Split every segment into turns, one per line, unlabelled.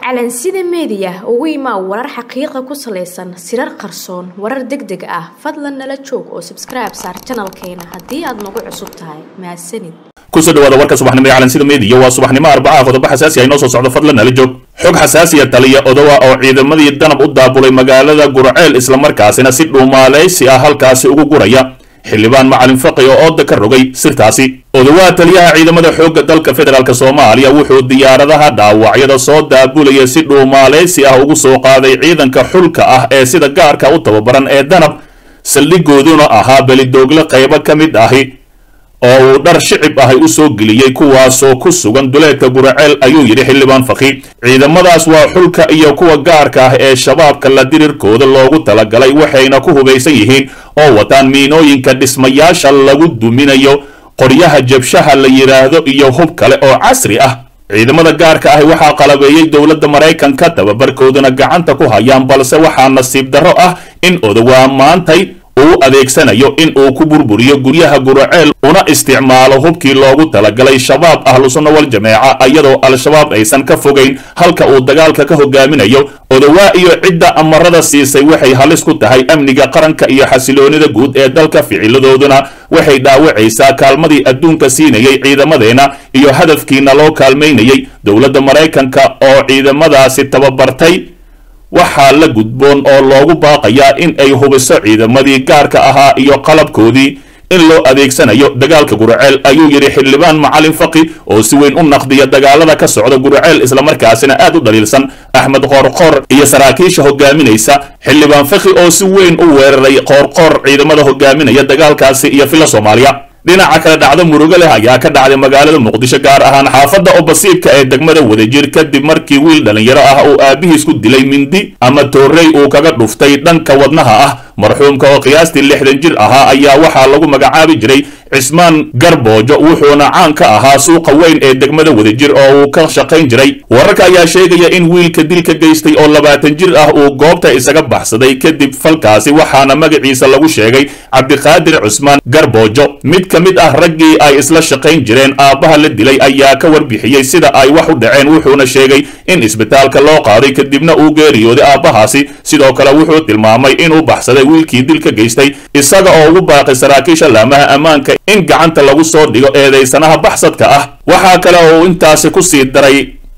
calansida meediya ugu imaa warar xaqiiqa ku salaysan sirar qarsoon warar deg deg ah fadlan nala joog oo sabskribe saar janalkeena haddii aad nagu cusub tahay mahadsanid
kusoo dhawaada warka subaxnimo ee calansida meediya waa subaxnimo arbacaha qodobo xasaasi ah inoo soo socdo fadlan nala joog xog xasaasiya taliya odowa oo ciidamadii danab u daabulay magaalada gurceel islamarkaasina si dhuumaalaysi ah halkaasi ugu guraya xildhibaan macalin faqi oo ooda ka rogay sirtaasi odowaha taliyaha ciidamada xoogga dalka federaalk soomaaliya wuxuu diyaaradaha dhaawacyada soo daabulaya si dhuumaalaysi ah ugu soo qaaday ciidanka xulka ah ee sida gaarka u tababaran ee danab saldhigooduna ahaa belidoogle qaybo ka mid ahi oo uu dhar shicib ahay u soo geliyey kuwaasoo ku sugan duleedka guraceel ayuu yidhi xildhibaan faqi ciidamadaas waa xulka iyo kuwa gaarka ah ee shabaabka la dirirkooda loogu talagalay waxayna ku hubaysan yihiin oo wataan miinooyinka dhismayaasha lagu duminayo qoryaha jabshaha la yidhaahdo iyo hub kale oo casri ah ciidamada gaarka ahi waxaa qalabeeyey dowladda maraykanka tababarkooduna gacanta ku hayaan balse waxaa nasiib darro ah in odowaa maantay uu adeegsanayo in uu ku burburiyo guryaha guraceel una isticmaalo hubkii loogu talagalay shabaab ahlusunna wal jameeca iyadoo al-shabaab aysan ka fogayn halka uu dagaalka ka hogaaminayo odowaa iyo cidda amarada siisay waxay halis ku tahay amniga qaranka iyo xasiloonida guud ee dalka ficiladooduna waxay dhaawacaysaa kaalmadii adduunka siinayay ciidamadeenna iyo hadafkiina loo kaalmaynayay dowladda maraykanka oo ciidamadaasi tababartay waxaa la gudboon oo loogu baaqayaa in ay hubiso ciidamadii gaarka ahaa iyo qalabkoodii in loo adeegsanayo dagaalka guraceel ayuu yidhi xildhibaan macalin faqi oo si weyn u naqdiya dagaalada ka socda guraceel islamarkaasina aad u dhaliilsan axmed qoorqoor iyo saraakiisha hogaaminaysa xildhibaan faqi oo si weyn u weeraray qoorqoor ciidamada hogaaminaya dagaalkaasi iyo fila soomaaliya dhinaca kale dhacdo murugo leh ayaa ka dhacday magaalada muqdisho gaar ahaan xaafadda obasiibka ee degmada wadajir kadib markii wiil dhallinyaro ah uu aabihiis ku dilay mindi ama toorrey uu kaga dhuftay dhanka wadnaha ah marxuumka oo qiyaastii lixdan jir ahaa ayaa waxaa lagu magacaabi jiray cismaan garboojo wuxuuna caan ka ahaa suuqa weyn ee degmada wadajir oo uu ka shaqayn jiray wararka ayaa sheegaya in wiilka dilka geystay oo labaatan jir ah uu goobta isaga baxsaday kadib falkaasi waxaana magaciisa lagu sheegay cabdiqaadir cusmaan garboojo mid ka mid ah raggii ay isla shaqayn jireen aabbaha la dilay ayaa ka warbixiyey sida ay wax u dhaceen wuxuuna sheegay in isbitaalka loo qaaday kadibna uu geeriyooday aabbahaasi sidoo kale wuxuu tilmaamay inuu baxsaday wiilkii dilka geystay isaga oo ugu baaqay saraakiisha laamaha ammaanka in gacanta lagu soo dhigo eedaysanaha baxsadka ah waxaa kale oo uu intaasi ku sii daray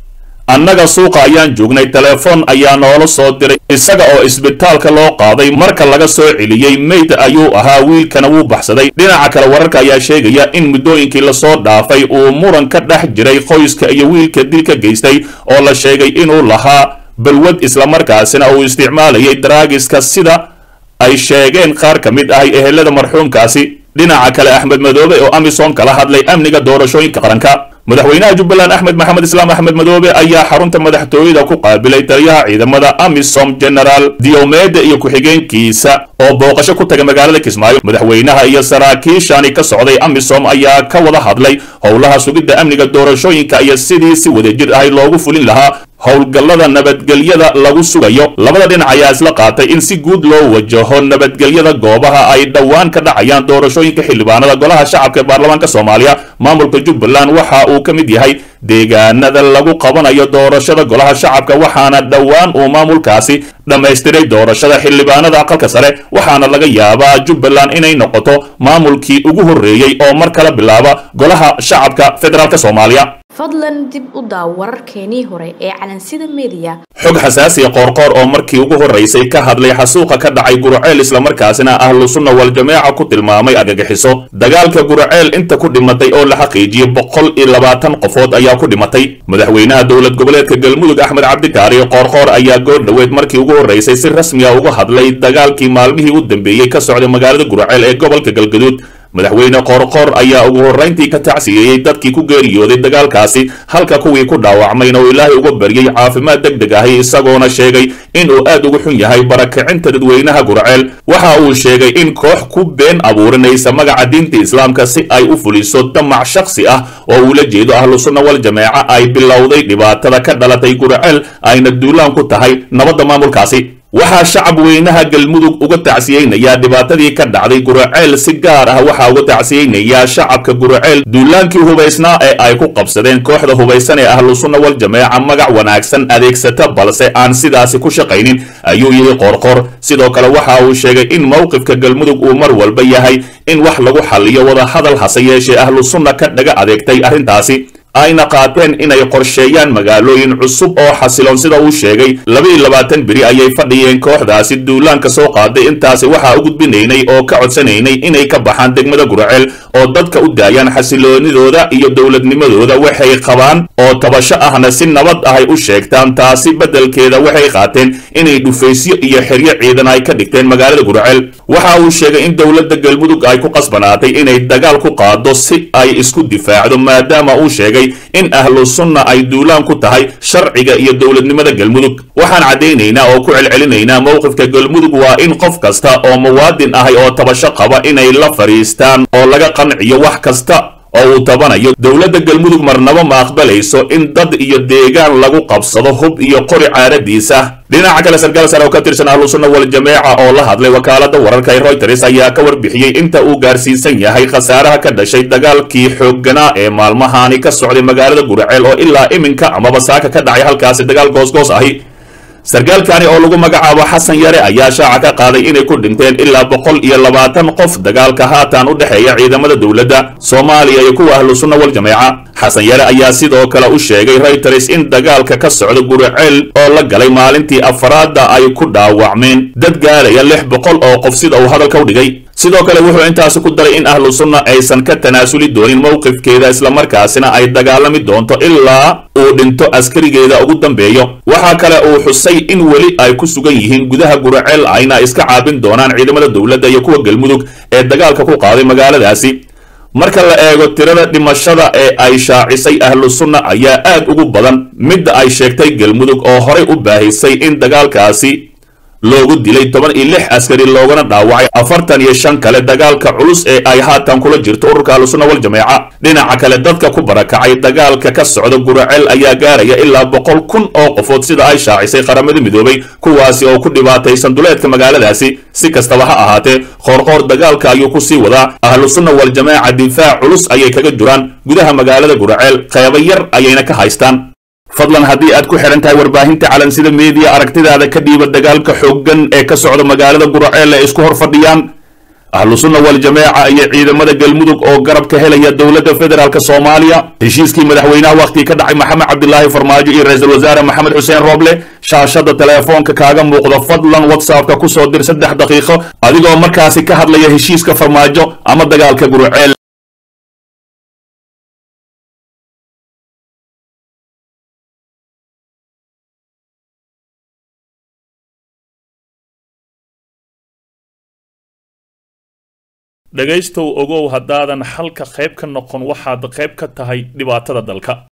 annaga suuqa ayaan joognay telefoon ayaa noola soo diray isaga oo isbitaalka loo qaaday marka laga soo celiyey meyd ayuu ahaa wiilkana wuu baxsaday dhinaca kale wararka ayaa sheegaya in muddooyinkii lasoo dhaafay uu muran ka dhex jiray qoyska iyo wiilka dilka geystay oo la sheegay inuu lahaa balwad islamarkaasina uu isticmaalayay daraagiska sida ay sheegeen qaar ka mid ahay ehelada marxuumkaasi dhinaca kale axmed madoobe oo amisom kala hadlay amniga doorashooyinka qaranka madaxweynaha jubbaland axmed maxamed islaam axmed madoobe ayaa xarunta madaxtooyada ku qaabilay taliyaha ciidamada amisom genaraal diomede iyo ku-xigeenkiisa oo booqasho ku tagay magaalada kismaayo madaxweynaha iyo saraakiishani ka socday amisom ayaa ka wada hadlay howlaha sugidda amniga doorashooyinka iyo sidii si wadajir ahay loogu fulin lahaa howlgallada nabadgelyada lagu sugayo labada dhinac ayaa isla qaatay in si guud loo wajaho nabadgelyada goobaha ay dhowaan ka dhacayaan doorashooyinka xildhibaanada golaha shacabka ee baarlamaanka soomaaliya maamulka jubbaland waxa uu ka mid yahay deegaanada lagu qabanayo doorashada golaha shacabka waxaana dhowaan uu maamulkaasi dhammaystiray doorashada xildhibaanada aqalka sare waxaana laga yaabaa jubbaland inay noqoto maamulkii ugu horreeyey oo mar kala bilaaba golaha shacabka federaalk soomaaliya
fadlan dib u daaw wararkeenii hore ee calansida meediya
xog xasaasiya qoorqoor oo markii ugu horraysay ka hadlay xasuuqa ka dhacay guraceel islamarkaasina ahlu sunna wal jameeca ku tilmaamay argagixiso dagaalka guraceel inta ku dhimatay oo la xaqiijiyey boqol iyo labaatan qofood ayaa ku dhimatay madaxweynaha dowlad goboleedka galmudug axmed cabdikaari qoorqoor ayaa goor dhoweed markii ugu horraysay si rasmiya uga hadlay dagaalkii maalmihii u dambeeyey ka socday magaalada guraceel ee gobolka galgaduud madaxweyne qoorqoor ayaa ugu horrayntii ka tacsiyeeyey dadkii ku geeriyooday dagaalkaasi halka kuwii ku dhaawacmayna uu ilaahay uga baryey caafimaad deg deg ahi isagoona sheegay inuu aad ugu xun yahay barakacinta dadweynaha gurceel waxa uu sheegay in koox ku been abuurinaysa magaca diinta islaamka si ay u fuliso damac shakhsi ah oo uu la jeedo ahlu sunna wal jameeca ay bilowday dhibaatada ka dhalatay gurceel ayna duulaan ku tahay nabadda maamulkaasi waxaa shacab weynaha galmudug uga tacsiyeynayaa dhibaatadii ka dhacday guraceel si gaar ah waxaa uga tacsiyeynayaa shacabka guraceel duulaankii hubaysnaa ee ay ku qabsadeen kooxda hubaysan ee ahlusunna wal jameeca magac wanaagsan adeegsata balse aan sidaasi ku shaqaynin ayuu yidhi qoorqoor sidoo kale waxa uu sheegay in mowqifka galmudug uu mar walba yahay in wax lagu xalliyo wadahadal hase yeeshee ahlusunna ka dhaga adeegtay arrintaasi ayna qaateen inay qorsheeyaan magaalooyin cusub oo xasiloon sida uu sheegay laba-iyo labaatan beri ayay fadhiyeen kooxdaasi duulaanka soo qaaday intaasi waxaa u gudbinaynay oo ka codsanaynay inay ka baxaan degmada guraceel oo dadka u daayaan xasiloonidooda iyo dowladnimadooda waxay qabaan oo tabasho ahna si nabad ahay u sheegtaan taasi beddelkeeda waxay qaateen inay dhufaysyo iyo xeryo ciidan ay ka dhigteen magaalada guraceel waxa uu sheegay in dowladda galmudug ay ku qasbanaatay inay dagaal ku qaado si ay isku difaacdo maadaama uu sheegay in ahlu sunna ay duulaan ku tahay sharciga iyo dowladnimada galmudug waxaan caddaynaynaa oo ku celcelinaynaa mowqifka galmudug waa in qof kasta oo muwaadin ahay oo tabasho qaba inay la fadhiistaan oo laga qanciyo wax kasta oo uu tabanayo dowladda galmudug marnabo ma aqbalayso in dad iyo deegaan lagu qabsado hub iyo qori caaradiisa dhinaca kale sarkaal sare oo ka tirsan ahlusunna wal jameeca oo la hadlay wakaalada wararka ee royters ayaa ka warbixiyey inta uu gaarsiisan yahay khasaaraha ka dhashay dagaalkii xoogganaa ee maalmahaani ka socday magaalada guraceel oo ilaa iminka amaba saaka ka dhacay halkaasi dagaal goosgoos ahi sarkaalkani oo lagu magacaabo xasan yare ayaa shaaca ka qaaday inay ku dhinteen ilaa boqol iyo labaatan qof dagaalka haatan u dhexeeya ciidamada dowladda soomaaliya iyo kuwa ahlu sunna wal jameeca xasan yare ayaa sidoo kale u sheegay reuters in dagaalka ka socda guraceel oo la galay maalintii afaraadda ay ku dhaawacmeen dad gaaraya lix boqol oo qof sida uu hadalka u dhigay sidoo kale wuxuu intaasi ku daray in ahlu sunna aysan ka tanaasuli doonin mowqifkeeda islamarkaasina ay dagaalami doonto ilaa uu dhinto askarigeeda ugu dambeeyo waxaa kale uu xusay in weli ay ku sugan yihiin gudaha guraceel ayna iska caabin doonaan ciidamada dowladda iyo kuwa galmudug ee dagaalka ku qaaday magaaladaasi marka la eego tirada dhimashada ee ay shaacisay ahlu sunna ayaa aad ugu badan midda ay sheegtay galmudug oo horay u baahisay in dagaalkaasi loogu dilay toban iyo lix askari loogana dhaawacay afartan iyo shan kale dagaalka culus ee ay haatan kula jirto ururka ahlusunna wal jameeca dhinaca kale dadka ku barakacay dagaalka ka socda guraceel ayaa gaaraya ilaa boqol kun oo qofood sida ay shaacisay qaramada midoobay kuwaasi oo ku dhibaataysan duleedka magaaladaasi si kastaba ha ahaatee qoorqoor dagaalka ayuu ku sii wadaa ahlusunna wal jameeca difaac culus ayay kaga jiraan gudaha magaalada guraceel qeybo yar ayayna ka haystaan fadlan haddii aad ku xidhan tahay warbaahinta calansida meediya aragtidaada ka dhiiba dagaalka xooggan ee ka socda magaalada guraceel ee isku hor fadhiyaan ahlu sunna wal jameeca iyo ciidamada galmudug oo garab ka helaya dowladda federaalk soomaaliya heshiiskii madaxweynaha wakhtigii ka dhacay maxamed cabdilaahi farmaajo iyo ra-iisul wasaare maxamed xuseen rooble shaashada teleefoonka kaaga muuqda fadlan whatsappka kusoo dir saddex daqiiqo adigoo markaasi ka hadlaya heshiiska farmaajo ama dagaalka guraceel dhegaystow ogow haddaadan xalka qayb ka noqon waxaad qayb ka tahay dhibaatada dalka